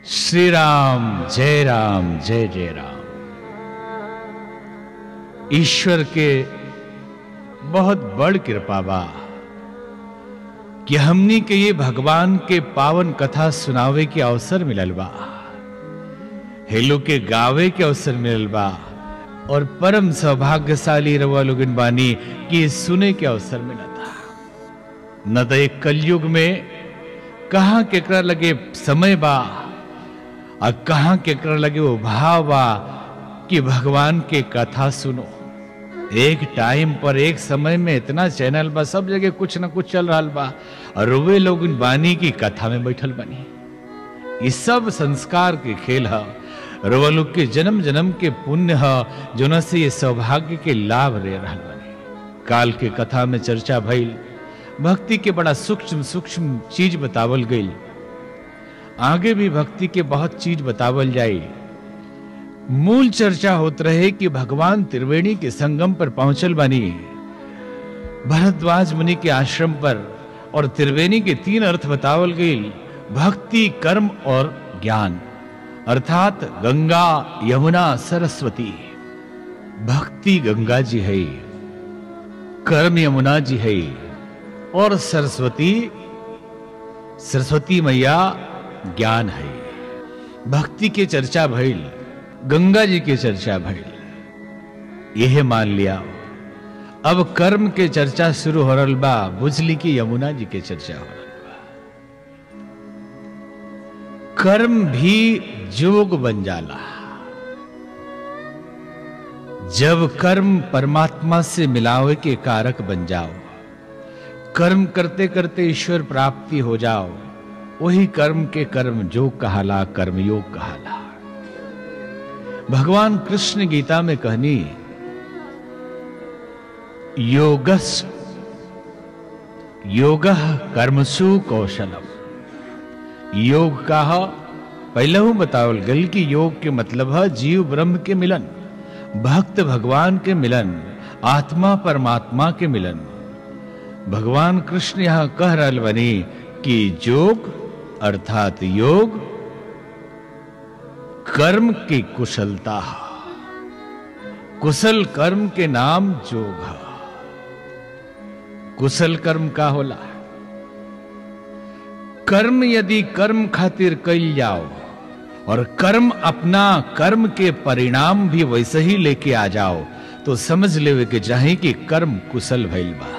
श्री राम जय राम जय जय राम ईश्वर के बहुत बड़ कृपा बा कि हमनी के ये भगवान के पावन कथा सुनावे के अवसर मिलल बा हेलो के गावे के अवसर मिलल बा और परम सौभाग्यशाली रवा लोगन बानी कि ये सुने के अवसर मिला था न तो एक कलयुग में कहाँ केकरा लगे समय बा और कहाँ केकरा लगे वो भाव बा कि भगवान के कथा सुनो एक टाइम पर एक समय में इतना चैनल बा सब जगह कुछ ना कुछ चल रहा बा और वे लोग बानी की कथा में बैठल बनी ये सब संस्कार के खेल है रवा लोग के जन्म जन्म के पुण्य है जो से ये सौभाग्य के लाभ ले रहा बने काल के कथा में चर्चा भइल भक्ति के बड़ा सूक्ष्म सूक्ष्म चीज बतावल गई आगे भी भक्ति के बहुत चीज बतावल जाए मूल चर्चा होत रहे कि भगवान त्रिवेणी के संगम पर पहुंचल बनी भरद्वाज मुनि के आश्रम पर और त्रिवेणी के तीन अर्थ बतावल गई भक्ति कर्म और ज्ञान अर्थात गंगा यमुना सरस्वती भक्ति गंगा जी है कर्म यमुना जी है और सरस्वती सरस्वती मैया ज्ञान है भक्ति के चर्चा भइल गंगा जी के चर्चा भइल यह मान लिया अब कर्म के चर्चा शुरू हो रहा बा बुझली की यमुना जी के चर्चा हो रहा बा कर्म भी जोग बन जाला जब कर्म परमात्मा से मिलावे के कारक बन जाओ कर्म करते करते ईश्वर प्राप्ति हो जाओ वही कर्म के कर्म जोग कहाला कर्मयोग कहाला भगवान कृष्ण गीता में कहनी योगस योग कर्मसु कौशलम योग का पहले हूं बतावल गल कि योग के मतलब है जीव ब्रह्म के मिलन भक्त भगवान के मिलन आत्मा परमात्मा के मिलन भगवान कृष्ण यहां कह रहा बनी कि जोग अर्थात योग कर्म की कुशलता कुशल कर्म के नाम जोग है कुशल कर्म का होला कर्म यदि कर्म खातिर कैल जाओ और कर्म अपना कर्म के परिणाम भी वैसे ही लेके आ जाओ तो समझ लेवे के चाहे कि कर्म कुशल भइल बा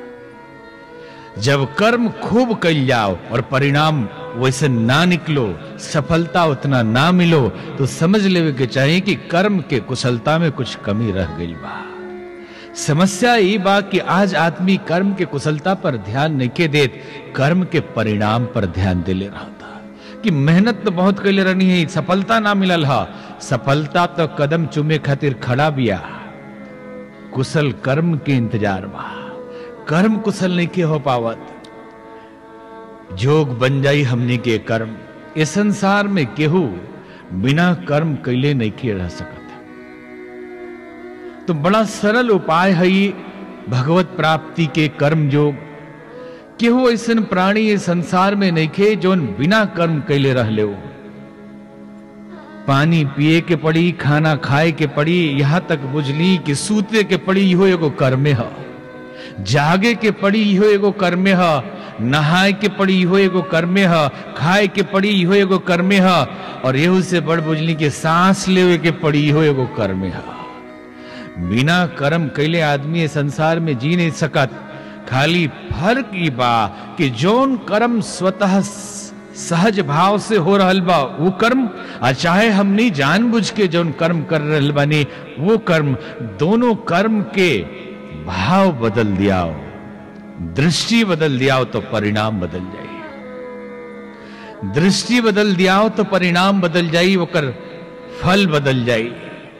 जब कर्म खूब कैल जाओ और परिणाम वैसे ना निकलो सफलता उतना ना मिलो तो समझ लेवे के चाहिए कि कर्म के कुशलता में कुछ कमी रह गई बा समस्या ये बा कि आज आदमी कर्म के कुशलता पर ध्यान नहीं के देत कर्म के परिणाम पर ध्यान दिले रहा था कि मेहनत तो बहुत कैले रहनी है सफलता ना मिलल हा सफलता तो कदम चुमे खातिर खड़ा बिया कुशल कर्म के इंतजार बा कर्म कुशल नहीं के हो पावत जोग बन जाई हमने के कर्म इस संसार में केहू बिना कर्म कैले नहीं के रह सकत तो बड़ा सरल उपाय है भगवत प्राप्ति के कर्म योग केहू ऐसा प्राणी इस संसार में नहीं खे जो बिना कर्म कैले रह ले पानी पिए के पड़ी खाना खाए के पड़ी यहां तक बुझली कि सूते के पड़ी इहो एगो कर्मे है जागे के पड़ी इहो एगो कर्मे है नहाए के पड़ी इहो एगो कर्मे है खाए के पड़ी इहो एगो कर्मे है और यहू से बड़ बुझली के सांस लेवे के पड़ी इहो एगो कर्मे है बिना कर्म कैले आदमी संसार में जी नहीं सकत खाली फर्क ई बा कि जौन कर्म स्वतः सहज भाव से हो रहल बा वो कर्म आ चाहे हमनी जानबूझ के जौन कर्म कर रहल बानी वो कर्म दोनों कर्म के भाव बदल दियाओ दृष्टि बदल दियाओ तो परिणाम बदल जाई दृष्टि बदल दियाओ तो परिणाम बदल जाई ओकर फल बदल जाई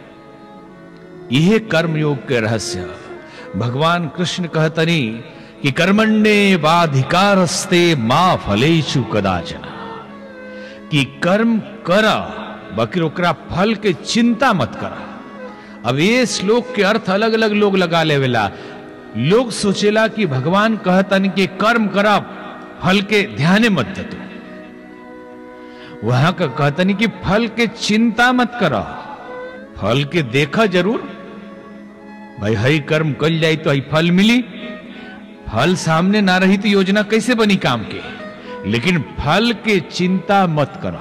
यह कर्मयोग के रहस्य भगवान कृष्ण कहतनी कि कर्मण्य बाधिकारस्ते मां फलेशु कदाचना कि कर्म कर बकर ओकरा फल के चिंता मत करा अब ये श्लोक के अर्थ अलग अलग लोग लगा लेवेला लोग सोचेला कि भगवान कहतन कि कर्म करा फल के ध्यान मत दतो वहां का कहतनी कि फल के चिंता मत करो फल के देखा जरूर भाई हई कर्म कल जाई तो हई फल मिली फल सामने ना रही तो योजना कैसे बनी काम के लेकिन फल के चिंता मत करो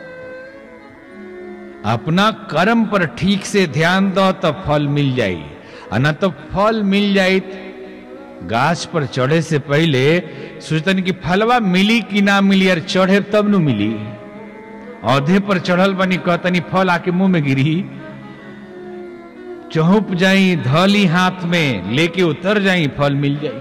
अपना कर्म पर ठीक से ध्यान दो तो फल मिल जाई और ना तो फल मिल जाई गाछ पर चढ़े से पहले सोचतन कि फलवा मिली कि ना मिली यार चढ़े तब न मिली औधे पर चढ़ल बनी कहतनी फल आके मुंह में गिरी चौप जाई धौली हाथ में लेके उतर जाई फल मिल जाई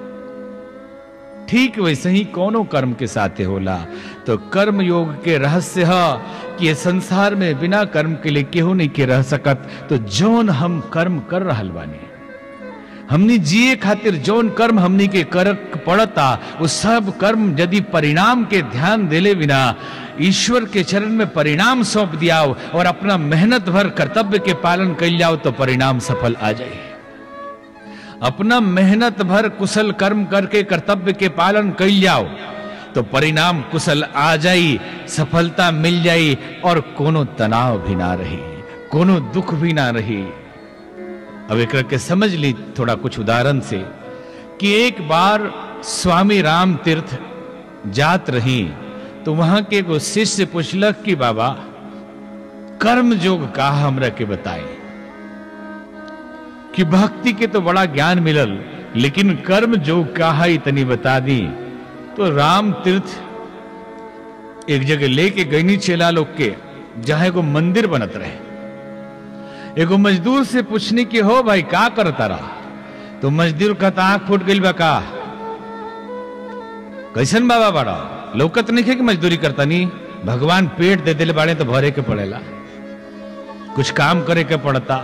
ठीक वैसे ही कोनो कर्म के साथे होला तो कर्म योग के रहस्य है कि ये संसार में बिना कर्म के लिए केहू नहीं के रह सकत तो जौन हम कर्म कर रहल बानी हमनी जिए खातिर जौन कर्म हमनी के कर पड़ता वो सब कर्म यदि परिणाम के ध्यान देले बिना ईश्वर के चरण में परिणाम सौंप दियाओ और अपना मेहनत भर कर्तव्य के पालन कर जाओ तो परिणाम सफल आ जाए अपना मेहनत भर कुशल कर्म करके कर्तव्य के पालन कर जाओ तो परिणाम कुशल आ जाई सफलता मिल जाई और कोनो तनाव भी ना रही कोनो दुख भी ना रही अब एक के समझ ली थोड़ा कुछ उदाहरण से कि एक बार स्वामी राम तीर्थ जात रही तो वहां के एगो शिष्य पूछलक कि बाबा कर्म जोग का हमरा के बताए कि भक्ति के तो बड़ा ज्ञान मिलल लेकिन कर्म जोग का है इतनी बता दी तो राम तीर्थ एक जगह लेके गईनी चेला लोग के जहां एगो मंदिर बनत रहे एगो मजदूर से पूछने की हो भाई का करता रहा तो मजदूर का आंख फूट गई बा का कैसन बाबा बड़ा लौकत नहीं है कि मजदूरी करता नहीं भगवान पेट दे दिले बाड़े तो भरे के पड़ेला कुछ काम करे के पड़ता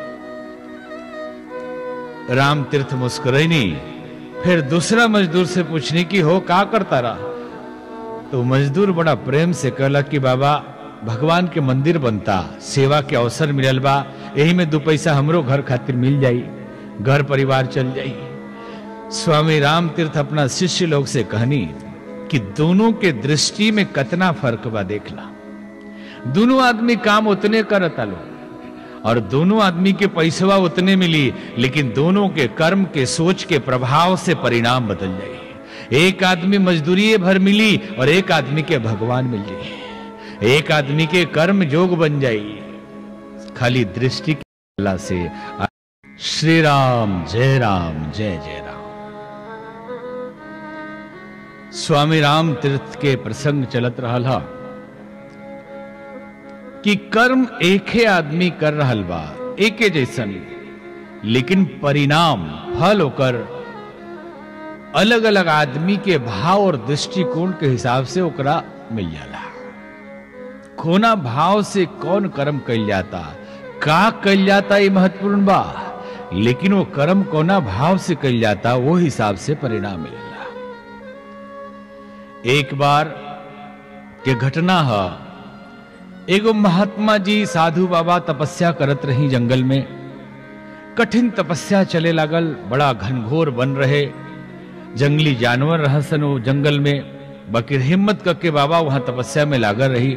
राम तीर्थ मुस्कुरैनी फिर दूसरा मजदूर से पूछने की हो का करता रहा तो मजदूर बड़ा प्रेम से कहला कि बाबा भगवान के मंदिर बनता सेवा के अवसर मिलल बा यही में दो पैसा हमरो घर खातिर मिल जाई घर परिवार चल जाई स्वामी राम तीर्थ अपना शिष्य लोग से कहनी कि दोनों के दृष्टि में कतना फर्क बा देखला दोनों आदमी काम उतने करता लो और दोनों आदमी के पैसवा उतने मिली लेकिन दोनों के कर्म के सोच के प्रभाव से परिणाम बदल जाए एक आदमी मजदूरी भर मिली और एक आदमी के भगवान मिल जाए एक आदमी के कर्म जोग बन जाई खाली दृष्टि की कला से श्री राम जय राम जय जय राम स्वामी राम तीर्थ के प्रसंग चलत रहल हा कि कर्म एके आदमी कर रहल बा एके जैसन लेकिन परिणाम फल होकर अलग अलग आदमी के भाव और दृष्टिकोण के हिसाब से ओकरा मिल जाला कोना भाव से कौन कर्म कल जाता का कल जाता ये महत्वपूर्ण बा लेकिन वो कर्म कोना भाव से कल जाता वो हिसाब से परिणाम मिलेला एक बार के घटना है एगो महात्मा जी साधु बाबा तपस्या करत रही जंगल में कठिन तपस्या चले लागल बड़ा घनघोर बन रहे जंगली जानवर रहसन वो जंगल में बकीर हिम्मत करके बाबा वहां तपस्या में लागल रही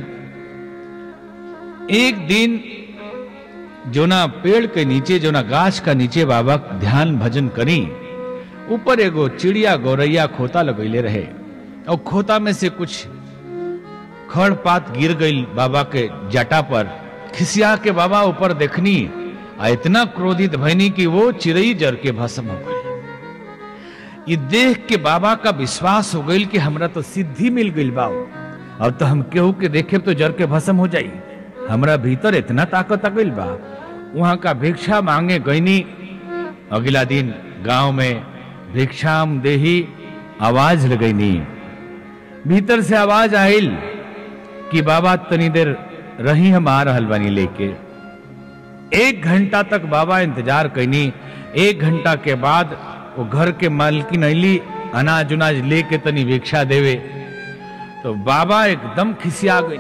एक दिन जोना पेड़ के नीचे जोना गाछ का नीचे बाबा ध्यान भजन करी ऊपर एगो चिड़िया गौरैया खोता लगैले रहे और खोता में से कुछ खड़ पात गिर गई बाबा के जटा पर खिसिया के बाबा ऊपर देखनी आ इतना क्रोधित भैनी कि वो चिड़ई जर के भस्म हो गई ये देख के बाबा का विश्वास हो गई कि हमरा तो सिद्धि मिल गई बाबू अब तो हम केहू के देखे तो जर के भस्म हो जाई हमरा भीतर इतना ताकत आ गई बा वहां का भिक्षा मांगे गईनी अगला दिन गांव में भिक्षाम देही आवाज लगैनी भीतर से आवाज आयल कि बाबा तनी देर रही हम आ रहल बानी लेके एक घंटा तक बाबा इंतजार कैनी एक घंटा के बाद वो घर के मालकिन अली अनाज उनाज लेके तनी भिक्षा देवे तो बाबा एकदम खिसिया गई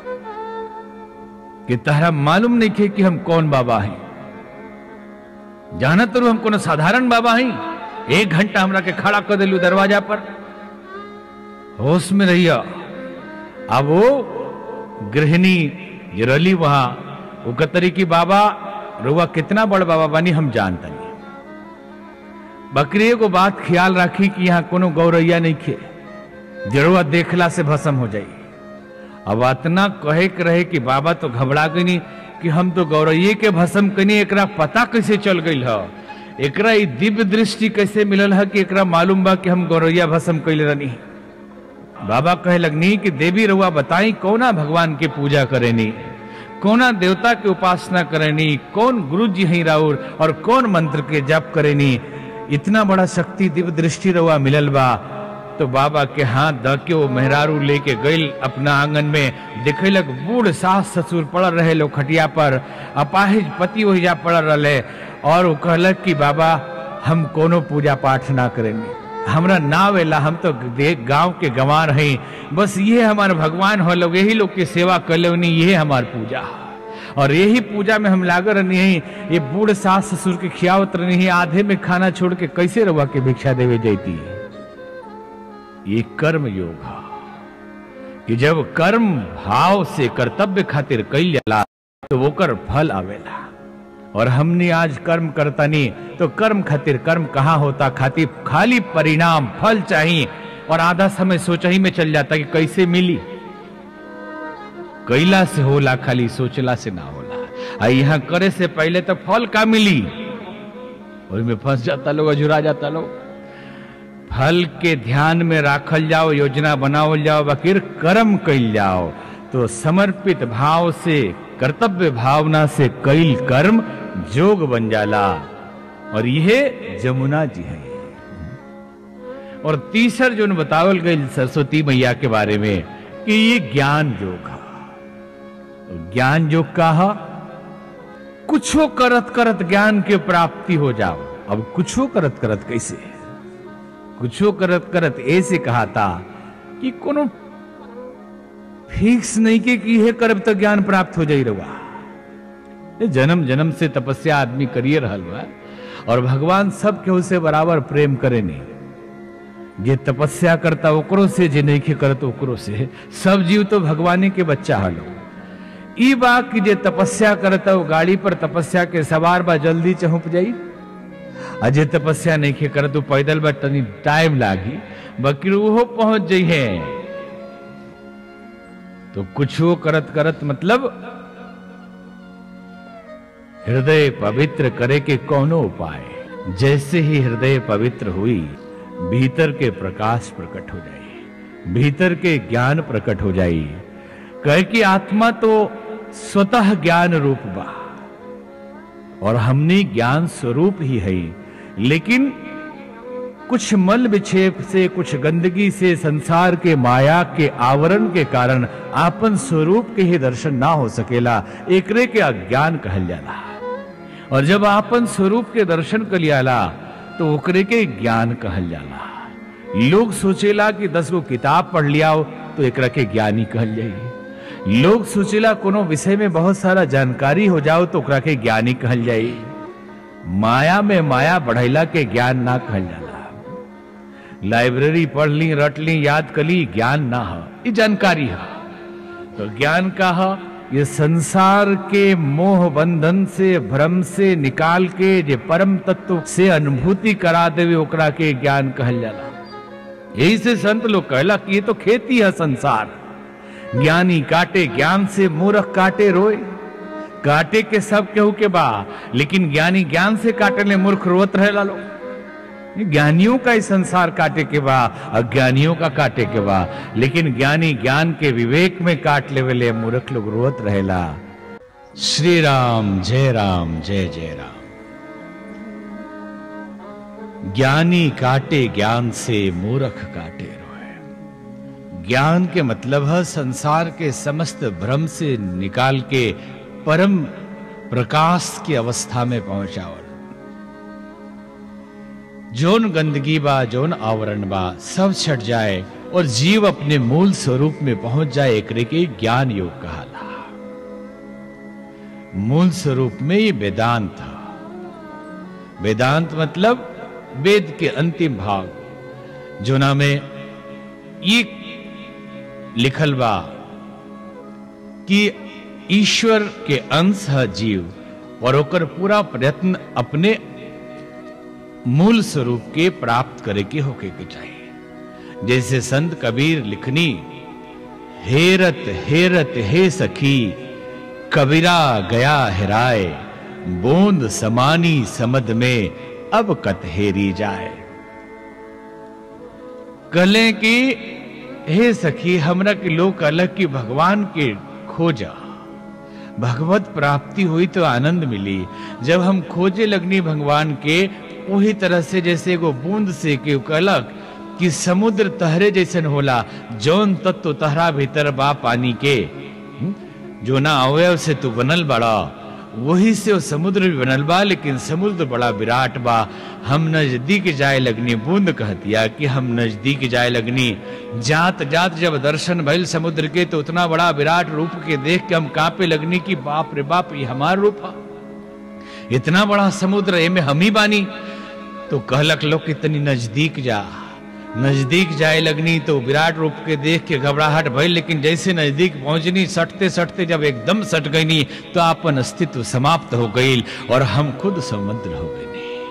कि तहरा मालूम नहीं थे कि हम कौन बाबा हैं जानत रू हम कोनो साधारण बाबा हैं एक घंटा हमरा के खड़ा कर दिलू दरवाजा पर होश में रहिया अब वो गृहिणी ये रली वहां वो कतरी की बाबा रुआ कितना बड़ बाबा बनी हम जानता नहीं बकरी को बात ख्याल रखी कि यहाँ कोनो गौरैया नहीं खे जरूर देखला से भस्म हो जाई अब इतना कहे के रहे कि बाबा तो घबरा गई कि हम तो गौरैये के भस्म कनी एकरा पता कैसे चल गई है एकरा ई दिव्य दृष्टि कैसे मिलल है कि एकरा मालूम बा कि हम गौरैया भस्म कैले रहनी बाबा कहे लगनी कि देवी रउआ बताई कौना भगवान के पूजा करेनी कौना देवता के उपासना करेनी कौन गुरु जी हैं राउर और कौन मंत्र के जप करेनी इतना बड़ा शक्ति दिव्य दृष्टि रउआ मिलल बा तो बाबा के हाथ द के वो मेहरारू लेके गई अपना आंगन में देखेलक बूढ़ सास ससुर पड़ल रहे लोग खटिया पर अपाहिज पति ओहिजा पड़ल रहे और वो कहलक कि बाबा हम कोनो पूजा पाठ ना करेंगे हमरा ना वेला हम तो देख गांव के गंवार हैं बस ये हमारे भगवान हो लोग यही लोग की सेवा कर ले ये हमार पूजा और यही पूजा में हम लागल रहनी है ये बूढ़ सास ससुर के खियावत रहनी है आधे में खाना छोड़ के कैसे रवा के भिक्षा देवे जाती है ये कर्म योग है कि जब कर्म भाव से कर्तव्य खातिर कैल जाला तो वो कर फल आवेला और हमने आज कर्म करता नहीं तो कर्म खातिर कर्म कहाँ होता खातिर खाली परिणाम फल चाहिए और आधा समय सोचा ही में चल जाता कि कैसे मिली कैला से होला खाली सोचला से ना होला आ यहाँ करे से पहले तो फल का मिली और में फंस जाता लोग अजुरा जाता लोग फल के ध्यान में राखल जाओ योजना बनावल जाओ बकिर कर्म कैल जाओ तो समर्पित भाव से कर्तव्य भावना से कैल कर्म जोग बन जाला और यह जमुना जी है और तीसर जो बतावल गई सरस्वती मैया के बारे में कि ये ज्ञान योग है ज्ञान योग का है कुछो करत करत ज्ञान के प्राप्ति हो जाओ अब कुछो करत करत कैसे कुछो करत करत ऐसे कहा था कि कोनो फिक्स नहीं के कि यह करब तो ज्ञान प्राप्त हो जाई रहा जन्म जन्म से तपस्या आदमी करिए रहल बा और भगवान सब केहू से बराबर प्रेम करे नहीं जे तपस्या करता ओकरो से जे नहीं करत ओकरो से सब जीव तो भगवानी के बच्चा हलो ई बा कि जे तपस्या करता वो गाड़ी पर तपस्या के सवार बा जल्दी चहुप जाई अजे तपस्या नहीं खे करत तो पैदल बा तनी टाइम लागी बकरी वो पहुंच जाइ है तो कुछ वो करत करत मतलब हृदय पवित्र करे के कौनो उपाय जैसे ही हृदय पवित्र हुई भीतर के प्रकाश प्रकट हो जाए भीतर के ज्ञान प्रकट हो जाए कह कि आत्मा तो स्वतः ज्ञान रूप बा और हमने ज्ञान स्वरूप ही है लेकिन कुछ मल विक्षेप से कुछ गंदगी से संसार के माया के आवरण के कारण आपन स्वरूप के ही दर्शन ना हो सकेला एकरे के अज्ञान कहल जाला और जब आपन स्वरूप के दर्शन कर लियाला तो ओकरे के ज्ञान कहल जाला लोग सोचेला कि दस गो किताब पढ़ लियाओ तो एकरा के ज्ञानी कहल जाई लोग सोचेला कोनो विषय में बहुत सारा जानकारी हो जाओ तो ओकरा के ज्ञानी कहल जाई माया में माया बढ़ैला के ज्ञान ना कहल जाला लाइब्रेरी पढ़ ली रट ली याद कर ली ज्ञान ना हो ये जानकारी है तो ज्ञान का है ये संसार के मोह बंधन से भ्रम से निकाल के जे परम तत्व से अनुभूति करा देवे ओकरा के ज्ञान कहल जाला यही से संत लोग कहला कि ये तो खेती है संसार ज्ञानी काटे ज्ञान से मूर्ख काटे रोए काटे के सब केहू के बा लेकिन ज्ञानी ज्ञान से काटे ले मूर्ख रोत रहे लो ज्ञानियों का ही संसार काटे के बा अज्ञानियों का काटे के बा लेकिन ज्ञानी ज्ञान के विवेक में काट ले वेले मूर्ख लोग रोत रहेला श्री राम जय राम जय जय राम ज्ञानी काटे ज्ञान से मूर्ख काटे रोए ज्ञान के मतलब है संसार के समस्त भ्रम से निकाल के परम प्रकाश की अवस्था में पहुंचावल जोन गंदगी बा जोन आवरण बा सब छट जाए और जीव अपने मूल स्वरूप में पहुंच जाए एकरे के ज्ञान योग कहाला मूल स्वरूप में ये वेदांत था वेदांत मतलब वेद के अंतिम भाग जोना में ये लिखल बा कि ईश्वर के अंश है जीव और ओकर पूरा प्रयत्न अपने मूल स्वरूप के प्राप्त करे के होके के चाहिए जैसे संत कबीर लिखनी हेरत हेरत हे सखी कबीरा गया हेराए बूंद समानी समद में अब कत हेरी जाए कहले कि हे सखी हमरा के लोग अलग की भगवान के खोजा भगवत प्राप्ति हुई तो आनंद मिली जब हम खोजे लगनी भगवान के वही तरह से जैसे एगो बूंद से के कहलक कि समुद्र तहरे जैसन होला जौन तत्व तहरा भीतर बा पानी के हम्म? जो ना अवयव से तू बनल बड़ा वही से वो समुद्र भी बनल बा लेकिन समुद्र बड़ा विराट बा हम नजदीक जाए लगनी बूंद कहतिया कि हम नजदीक जाए लगनी जात जात जब दर्शन भइल समुद्र के तो उतना बड़ा विराट रूप के देख के हम कांपे लगनी कि बाप रे बाप ये हमार रूप है इतना बड़ा समुद्र एमे हम ही बानी तो कहलक लोग कितनी नजदीक जा नजदीक जाए लगनी तो विराट रूप के देख के घबराहट भइल लेकिन जैसे नजदीक पहुंचनी सटते सटते जब एकदम सट गईनी तो अपन अस्तित्व समाप्त हो गई और हम खुद समुद्र हो गईनी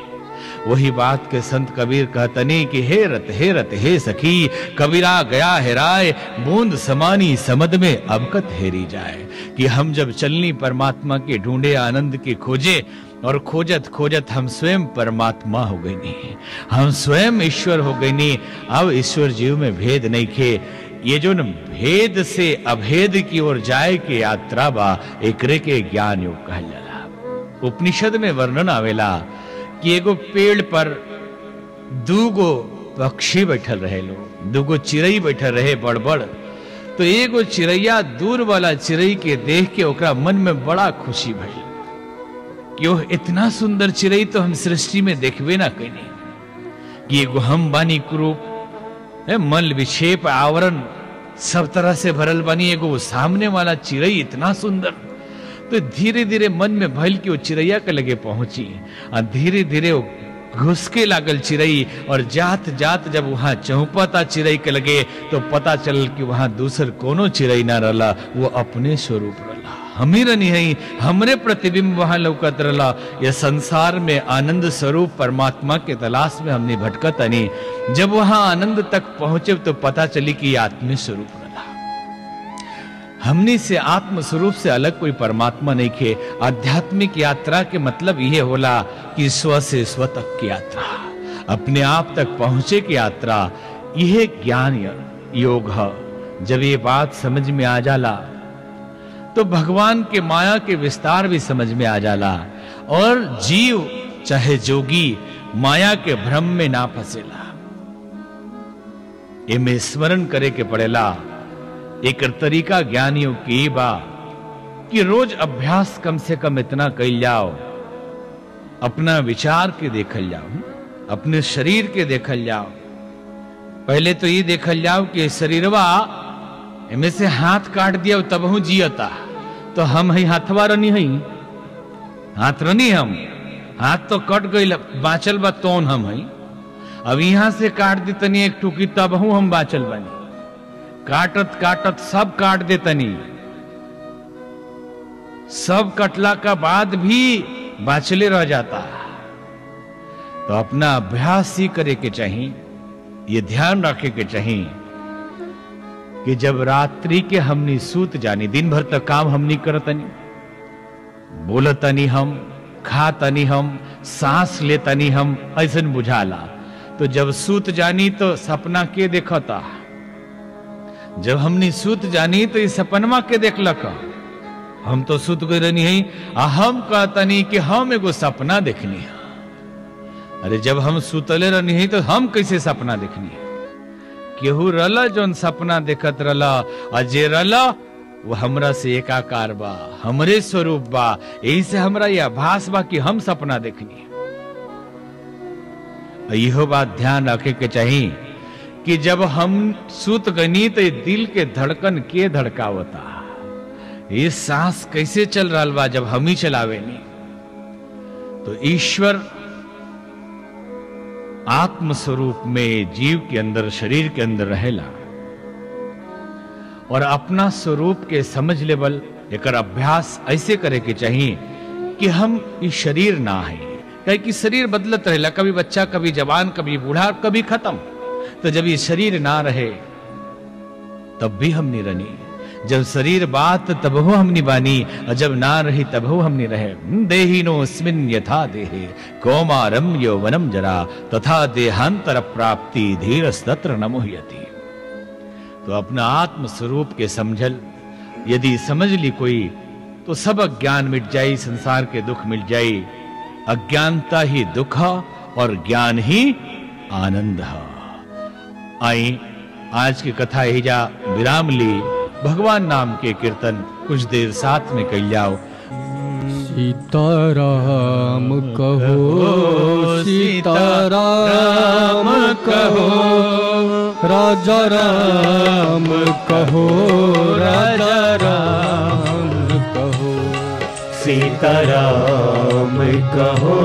वही बात के संत कबीर कहतनी कि हे रत हे रत हे सखी कबीरा गया हेराए बूंद समानी समद में अबकत हेरी जाए कि हम जब चलनी परमात्मा के ढूंढे आनंद के खोजे और खोजत खोजत हम स्वयं परमात्मा हो गई नहीं हम स्वयं ईश्वर हो गई नहीं अब ईश्वर जीव में भेद नहीं खे ये जो न भेद से अभेद की ओर जाए के यात्रा बा एकरे के ज्ञान योग कहल जाला उपनिषद में वर्णन आवेला कि एगो पेड़ पर दूगो पक्षी बैठल रहे लोग दूगो चिड़ई बैठल रहे बड़ बड़ तो एगो चिड़ैया दूर वाला चिड़ई के देख के ओकरा मन में बड़ा खुशी भइल कि ओह इतना सुंदर चिड़ई तो हम सृष्टि में देखबे ना कनी कि एगो हम बानी कुरूप है मल विक्षेप आवरण सब तरह से भरल बानी एगो वो सामने वाला चिड़ई इतना सुंदर तो धीरे धीरे मन में भइल कि वो चिड़ैया के लगे पहुंची और धीरे धीरे वो घुसके लागल चिड़ई और जात जात जब वहां चौपता चिड़ई के लगे तो पता चल कि वहां दूसर कोनो चिड़ई ना रला वो अपने स्वरूप रला हमी रनी है हमरे प्रतिबिंब वहां लौकत रला यह संसार में आनंद स्वरूप परमात्मा के तलाश में हमने भटकत अनी जब वहां आनंद तक पहुंचे तो पता चली कि ये आत्मी स्वरूप रला हमने से आत्म स्वरूप से अलग कोई परमात्मा नहीं खे आध्यात्मिक यात्रा के मतलब यह होला कि स्व से स्व तक की यात्रा अपने आप तक पहुंचे की यात्रा यह ज्ञान योग है जब ये बात समझ में आ जाला तो भगवान के माया के विस्तार भी समझ में आ जाला और जीव चाहे जोगी माया के भ्रम में ना फंसेला इमे स्मरण करे के पड़ेला एक तरीका ज्ञानियों की बा कि रोज अभ्यास कम से कम इतना कैल जाओ अपना विचार के देखल जाओ अपने शरीर के देखल जाओ पहले तो ये देखल जाओ कि शरीरवा इनमें से हाथ काट दिया तब हूं जियता तो हम ही हाथवा रनी हई हाथ रनी हम हाथ तो कट गई बाँचल बा तौन हम हई अब यहाँ से काट दी तनी एक टुकी तब हूं हम बाँचल बनी काटत काटत सब काट दे तनी सब कटला का बाद भी बाचले रह जाता तो अपना अभ्यास ही करे के चाहिए ये ध्यान रखे के चाहिए कि जब रात्रि के हमनी सूत जानी दिन भर तक काम हमनी करतनी बोलतनी हम खातनी हम सांस लेतनी हम ऐसा बुझाला तो जब सूत जानी तो सपना के देखता जब हमनी सूत जानी तो इस सपनमा के देखलक हम तो सुत गई रहनी है आ हम कहतनी कि हम एगो सपना देखनी है अरे जब हम सुतले रहनी है तो हम कैसे सपना देखनी है केहू रला जौन सपना देखत रला आ जे रला वो हमरा से एकाकार बा हमरे स्वरूप बा यही से हमरा यह आभास बा कि हम सपना देखनी इहो बात ध्यान रखे के चाहिए कि जब हम सुत गनी तो दिल के धड़कन के धड़कावता ये सांस कैसे चल रहा बा जब हम ही चलावे नहीं तो ईश्वर आत्म स्वरूप में जीव के अंदर शरीर के अंदर रहेला और अपना स्वरूप के समझ लेवल एकर अभ्यास ऐसे करे के चाहिए कि हम ई शरीर ना है कहे कि शरीर बदलत रहेला कभी बच्चा कभी जवान कभी बूढ़ा कभी खत्म तो जब ये शरीर ना रहे तब भी हम नहीं रनी जब शरीर बात तब हो हमनी बानी और जब ना रही तब हो हमनी रहे देहिनो स्मिन यथा देहे कौमारम यौवनम जरा तथा देहांतर प्राप्ति धीर तत्र न मुह्यति तो अपना आत्म स्वरूप के समझल यदि समझ ली कोई तो सब अज्ञान मिट जाई संसार के दुख मिट जाई अज्ञानता ही दुख और ज्ञान ही आनंद है आई आज की कथा हिजा विराम ली भगवान नाम के कीर्तन कुछ देर साथ में कल जाओ सीताराम कहो सीताराम कहो राजा राम कहो राजा राम कहो सीताराम कहो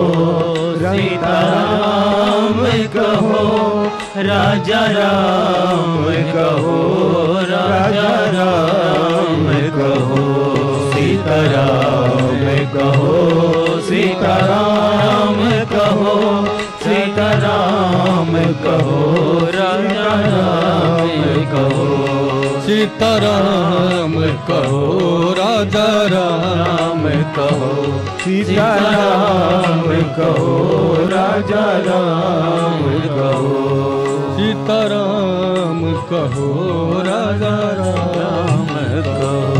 सीताराम कहो राजा राम कहो राजा राम कहो सीताराम कहो सीताराम कहो सीताराम कहो राजा राम कहो सीताराम कहो राजा राम कहो सीताराम कहो राजा राम कहो सीताराम कहो राजा राम राम कहो